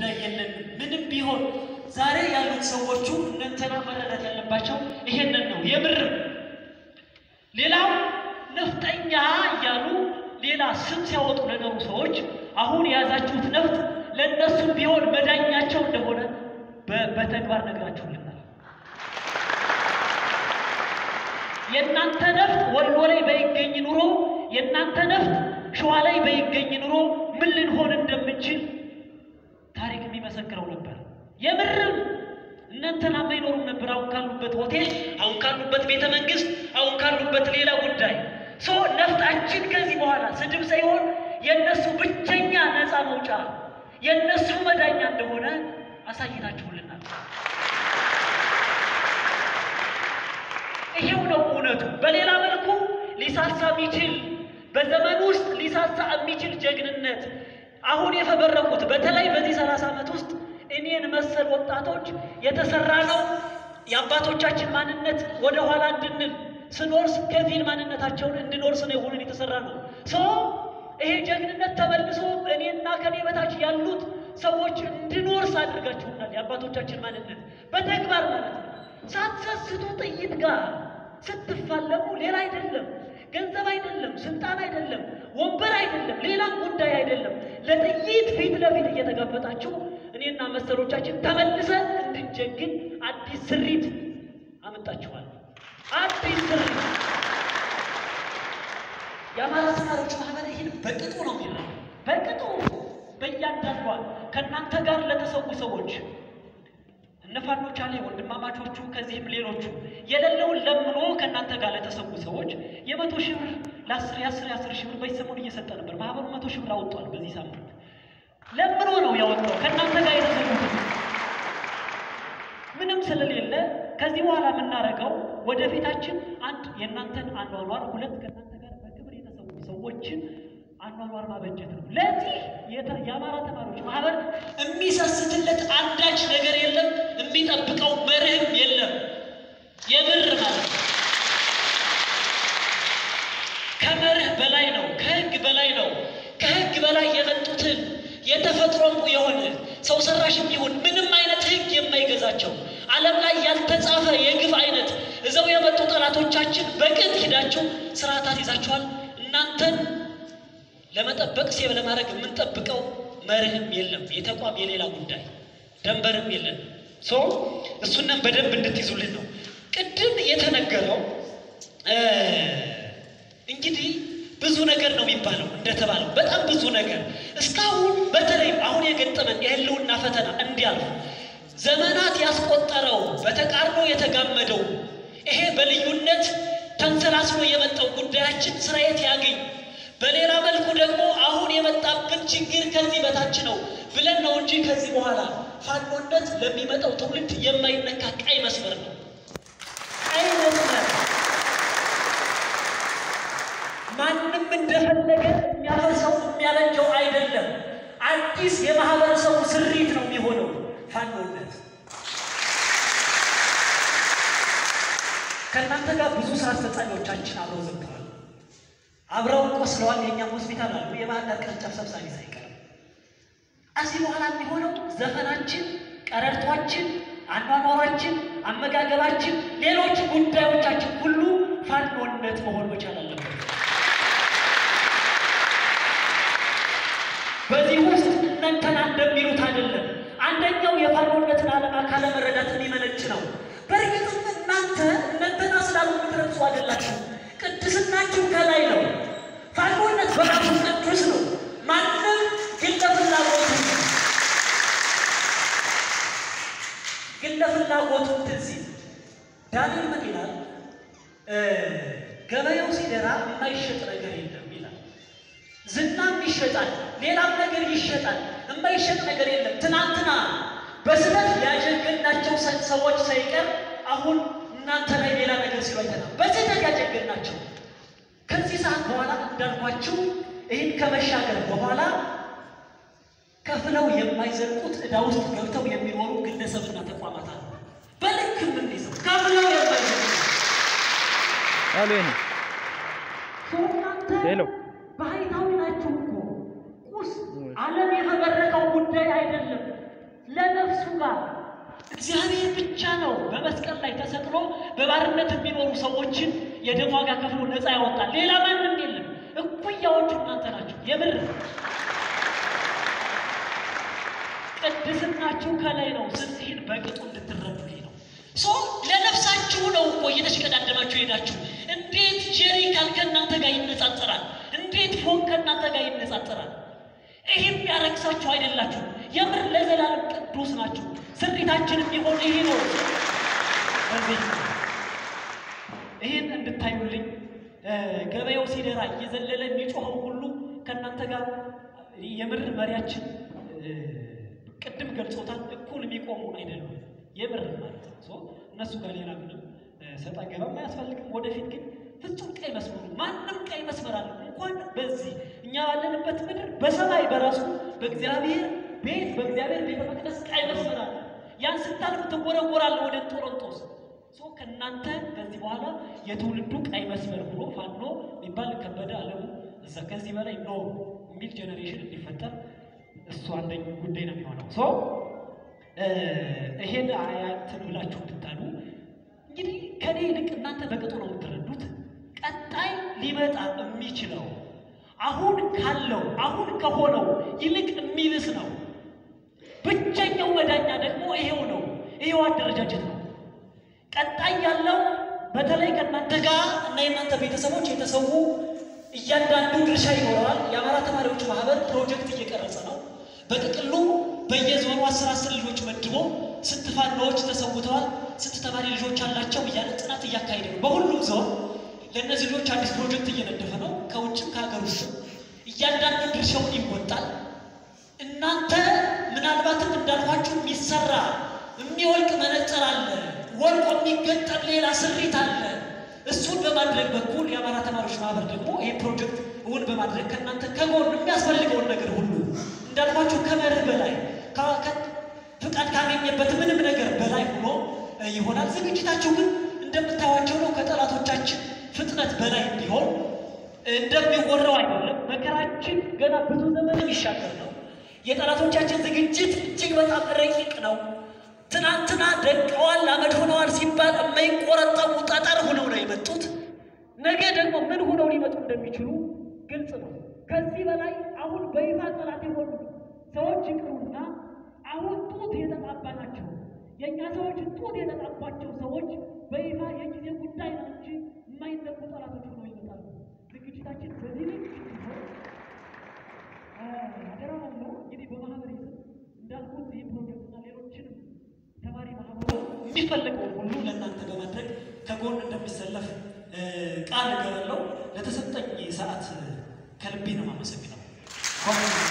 ጉዳይ የለንም። ምንም ቢሆን ዛሬ ያሉት ሰዎቹ እነንተና መረዳት ያለባቸው ይሄንን ነው። የምርም ሌላው ነፍጠኛ እያሉ ሌላ ስም ሲያወጡ ለኖሩ ሰዎች አሁን የያዛችሁት ነፍጥ ለእነሱም ቢሆን መዳኛቸው እንደሆነ በ- በተግባር ነግራችሁልናል። የእናንተ ነፍጥ ወሎ ላይ በይገኝ ኑሮ የእናንተ ነፍጥ ሸዋ ላይ በይገኝ ኑሮ ምን ልንሆን እንደምንችል ታሪክ የሚመሰክረው ነበር። የምርም እነንተና አይኖሩም ነበር። አሁን ካሉበት ሆቴል፣ አሁን ካሉበት ቤተ መንግስት፣ አሁን ካሉበት ሌላ ጉዳይ ሶ ነፍጣችን ከዚህ በኋላ ስድብ ሳይሆን የእነሱ ብቸኛ ነፃ መውጫ የእነሱ መዳኛ እንደሆነ አሳይታችሁልናል። ይሄው ነው እውነቱ። በሌላ መልኩ ሊሳሳ የሚችል በዘመን ውስጥ ሊሳሳ የሚችል ጀግንነት አሁን የፈበረኩት በተለይ በዚህ ሰላሳ ዓመት ውስጥ እኔን መሰል ወጣቶች የተሰራ ነው። የአባቶቻችን ማንነት ወደ ኋላ እንድንል ስኖርስ ከፊል ማንነታቸውን እንድኖርስ ነው የሆነን የተሰራ ነው። ሶ ይሄ ጀግንነት ተመልሶ እኔና ከኔ በታች ያሉት ሰዎች እንድኖርስ አድርጋችሁናል። የአባቶቻችን ማንነት በተግባር ማለት ነው። ሳትሰስቱ ጥይት ጋር ስትፋለሙ ሌላ አይደለም፣ ገንዘብ አይደለም፣ ስልጣን አይደለም፣ ወንበር አይደለም፣ ሌላም ጉዳይ አይደለም። ለጥይት ፊት ለፊት እየተጋፈጣችሁ እኔና መሰሎቻችን ተመልሰን እንድንጀግን አዲስ ስሪት አመጣችኋል። አዲስ ስሪት የአማራ ተማሪዎች ማህበር ይህን በቅጡ ነው የሚለው በቅጡ በእያንዳንዷ ከእናንተ ጋር ለተሰዉ ሰዎች እነ ፋኖ ቻሌ ወንድማማቾቹ ከዚህም ሌሎቹ የሌለውን ለምኖ ከእናንተ ጋር ለተሰዉ ሰዎች የመቶ ሺህ ብር ለአስር የአስር የአስር ሺህ ብር በዚህ ሰሞን እየሰጠ ነበር። ማህበሩ መቶ ሺህ ብር አወጧል። በዚህ ሳምንት ለምኖ ነው ያወጣው ከእናንተ ጋር የተሰዉት ምንም ስለሌለ ከዚህ በኋላ የምናደርገው ወደፊታችን አንድ የእናንተን አኗኗር፣ ሁለት ከእናንተ ጋር በክብር የተሰዉ ሰዎችን አኗኗር ማበጀት ነው። ለዚህ የተ- የአማራ ተማሪዎች ማህበር የሚሰስትለት አንዳች ነገር የለም፣ የሚጠብቀው መርህም የለም። የምር ማለት ነው። ከመርህ በላይ ነው፣ ከህግ በላይ ነው። ከህግ በላይ የመጡትን የተፈጥሮም የሆነ ሰው ሰራሽም ይሁን ምንም አይነት ህግ የማይገዛቸው ዓለም ላይ ያልተጻፈ የግፍ አይነት እዘው የመጡ ጠላቶቻችን በቅጥ ሂዳችሁ ስርዓታት ይዛችኋል። እናንተን ለመጠበቅ ሴብ ለማድረግ የምንጠብቀው መርህም የለም። የተቋም የሌላ ጉዳይ ደንበርም የለን። ሶ እሱንም በደንብ እንድትይዙልን ነው ቅድም የተነገረው እ እንግዲህ ብዙ ነገር ነው የሚባለው እንደተባለው በጣም ብዙ ነገር እስካሁን በተለይ አሁን የገጠመን የህልውና ፈተና እንዲያልፍ ዘመናት ያስቆጠረው በተቃርኖ የተጋመደው ይሄ በልዩነት ተንሰላስሎ የመጣው ጉዳያችን ስርየት ያገኝ፣ በሌላ መልኩ ደግሞ አሁን የመጣብን ችግር ከዚህ በታች ነው ብለን ነው እንጂ ከዚህ በኋላ ፋኖነት ለሚመጣው ትውልድ የማይነካ ቀይ መስመር ነው። ቀይ መስመር ማንም እንደፈለገ የሚያፈሰው የሚያበጀው አይደለም። አዲስ የማህበረሰቡ ስሪት ነው የሚሆነው ፋኖነት። ከእናንተ ጋር ብዙ ስራ አስፈጻሚዎቻችን አብረው ዘግተዋል፣ አብረው ቆስለዋል። የእኛም ሆስፒታል አሉ፣ የባህር ዳር ቅርንጫፍ ሰብሳቢ ሳይቀር። እዚህ በኋላ የሚሆነው ዘፈናችን፣ ቀረርቷችን፣ አኗኗራችን፣ አመጋገባችን፣ ሌሎች ጉዳዮቻችን ሁሉ ፋኖነት መሆን መቻል አለበት። በዚህ ውስጥ እነንተና እንደሚሉት አይደለም። አንደኛው የፋኖነትን ዓላማ ካለመረዳት የሚመነጭ ነው። በእርግጥም እናንተ እነንተና ስላሉ የምትረሱ አይደላችሁ። ቅድስናችሁ ከላይ ነው። ፋኖነት በራሱ ቅዱስ ነው። ማንም ግለ ፍላጎቱ ግለ ፍላጎቱ ትዚ ዳንኤል ምን ይላል? ገበያው ሲደራ የማይሸጥ ነገር የለም ይላል። ዝናም ይሸጣል፣ ሌላም ነገር ይሸጣል። የማይሸጥ ነገር የለም። ትናንትና በስለት ያጀገናቸው ሰዎች ሳይቀር አሁን እናንተ ላይ ሌላ ነገር ሲሉ አይተናል። በስለት ያጀገናቸው ከዚህ ሰዓት በኋላ እንዳልኳችሁ ይህን ከመሻገር በኋላ ከፍለው የማይዘልቁት ዕዳ ውስጥ ገብተው የሚኖሩ ግለሰብና ተቋማት አሉ። በልክ የምንይዘው ከፍለው የማይዘልቁት አሉ ይሄ እናንተ ሄሎ ባህታዊ ናችሁ እኮ ቁስ ዓለም የፈበረቀው ጉዳይ አይደለም። ለነፍሱ ጋር እግዚአብሔር ብቻ ነው በመስቀል ላይ ተሰቅሎ በባርነት የሚኖሩ ሰዎችን የደም ዋጋ ከፍሎ ነፃ ያወጣል። ሌላ ማንም የለም። እኩያዎቹ እናንተ ናቸው። የምር ቅድስናችሁ ከላይ ነው። ስለዚህን በቅጡ እንድትረዱልኝ ነው። ሶ ለነፍሳችሁ ነው እኮ እየተሽቀዳደማችሁ ሄዳችሁ። እንዴት ጀሪካን ከእናንተ ጋር ይነጻጸራል? እንዴት ፎቅ ከእናንተ ጋር ይነጻጸራል? ይህም ያረክሳችሁ አይደላችሁ። የምር ለዘላለም ቅዱስ ናችሁ። ስሪታችንም ቢሆን ይሄ ነው። በዚህ ይህን እንድታዩልኝ ገበያው ሲደራ እየዘለለ የሚጮኸው ሁሉ ከእናንተ ጋር የምር መሪያችን ቅድም ገልጾታል። እኩል የሚቆሙ አይደሉም። የምር ማለት ነው። ሶ እነሱ ጋር ሌላ ምንም ሰጣ ገባም አያስፈልግም። ወደፊት ግን ፍጹም ቀይ መስመሩ ማንም ቀይ መስመር አለ እንኳን በዚህ እኛ ባለንበት ምድር በሰማይ በራሱ በእግዚአብሔር ቤት በእግዚአብሔር ቤተ መቅደስ ቀይ መስመር አለ። ያን ስታልፍ ትወረወራለህ ወደ ጦሮንጦስ። ሶ ከእናንተ ከዚህ በኋላ የትውልዱ ቀይ መስመር ብሎ ፋኖ የሚባል ከበደ አለሙ እዛ ከዚህ በላይ ኖ የሚል ጄኔሬሽን እንዲፈጠር እሱ አንደኛው ጉዳይ ነው የሚሆነው። ሶ ይሄን አያትን ብላችሁ እንድታሉ እንግዲህ ከኔ ይልቅ እናንተ በቅጡ ነው የምትረዱት። ቀጣይ ሊመጣ የሚችለው አሁን ካለው አሁን ከሆነው ይልቅ የሚብስ ነው። ብቸኛው መዳኛ ደግሞ ይሄው ነው። ይሄው አደረጃጀት ነው። ቀጣይ ያለው በተለይ ከእናንተ ጋር እና የእናንተ ቤተሰቦች የተሰዉ እያንዳንዱ ድርሻ ይኖረዋል። የአማራ ተማሪዎች ማህበር ፕሮጀክት እየቀረጸ ነው። በጥቅሉ በየዞኑ አስር አስር ልጆች መድቦ ስንት ፋኖዎች ተሰውተዋል፣ ስንት ተማሪ ልጆች አላቸው እያለ ጥናት እያካሄደ ነው። በሁሉም ዞን ለእነዚህ ልጆች አዲስ ፕሮጀክት እየነደፈ ነው። ከውጭም ከሀገር ውስጥም እያንዳንዱ ድርሻውን ይወጣል። እናንተ ምናልባትም እንዳልኳችሁ የሚሰራ የሚወልቅ መነጽር አለ፣ ወልቆ የሚገጠም ሌላ ስሪት አለ። እሱን በማድረግ በኩል የአማራ ተማሪዎች ማህበር ደግሞ ይህ ፕሮጀክት እውን በማድረግ ከእናንተ ከጎን የሚያስፈልገውን ነገር ሁሉ እንዳልኳችሁ ከመርህ በላይ ፍቃድ ካገኘበት ምንም ነገር በላይ ሆኖ ይሆናል። ዝግጅታችሁ ግን እንደምታዩዋቸው ነው። ከጠላቶቻችን ፍጥነት በላይ እንዲሆን እንደሚወራው አይደለም። መከራችን ገና ብዙ ዘመን የሚሻገር ነው። የጠላቶቻችን ዝግጅት እጅግ በጣም ረቂቅ ነው። ትናንትና ደቀዋል፣ አመድ ሆነዋል ሲባል የማይቆረጠሙ ጠጠር ሆነው ነው የመጡት። ነገ ደግሞ ምን ሆነው ሊመጡ እንደሚችሉ ግልጽ ነው። ከዚህ በላይ አሁን በይፋ ጠላት የሆኑ ሰዎች ይቅሩና አሁን ጡት የተጣባናቸው የእኛ ሰዎች ጡት የተጣባቸው ሰዎች በይፋ የጊዜ ጉዳይ ነው እንጂ የማይነቁ ጠላቶች ሆነው ይመጣሉ። ዝግጅታችን በዚህ ልክ አደራ ነው። እንግዲህ በማህበሬስም እንዳልኩት ይህ ፕሮጀክትና ሌሎችንም ተማሪ ማህበሩ የሚፈልገውን ሁሉ ለእናንተ በማድረግ ከጎን እንደሚሰለፍ ቃል እገባለሁ። ለተሰጠኝ ሰዓት ከልቤ ነው የማመሰግነው።